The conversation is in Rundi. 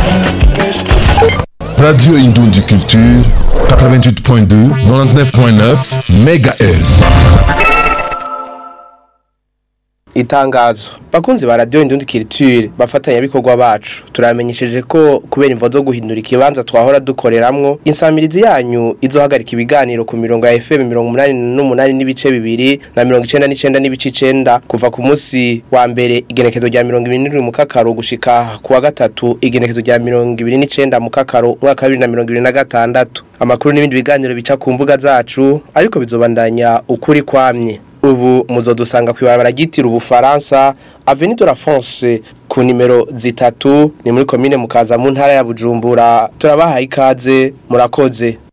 Radio Indundi Culture 88.2 99.9 MHz itangazo bakunzi ba radio indundi culture bafatanya bikorwa bacu turamenyesheje ko kubera imvo zo guhindura ikibanza twahora dukoreramwo insamirizi yanyu izohagarika ibiganiro ku mirongo ya FM 88 n'ibice bibiri na 99 n'ibice 9 kuva ku munsi wa mbere igenekezo rya 27 mu kakaro gushika ku wa gatatu igenekezo rya 29 mu kakaro mwaka wa 2026 amakuru n'ibindi biganiro bica ku mbuga zacu ariko bizobandanya ukuri kwamye ubu muzodusanga kwibarabara ryitira ubufaransa Avenue de la France ku nimero zitatu ni muri komine mukaza mu ntara ya Bujumbura turabahaye ikaze murakoze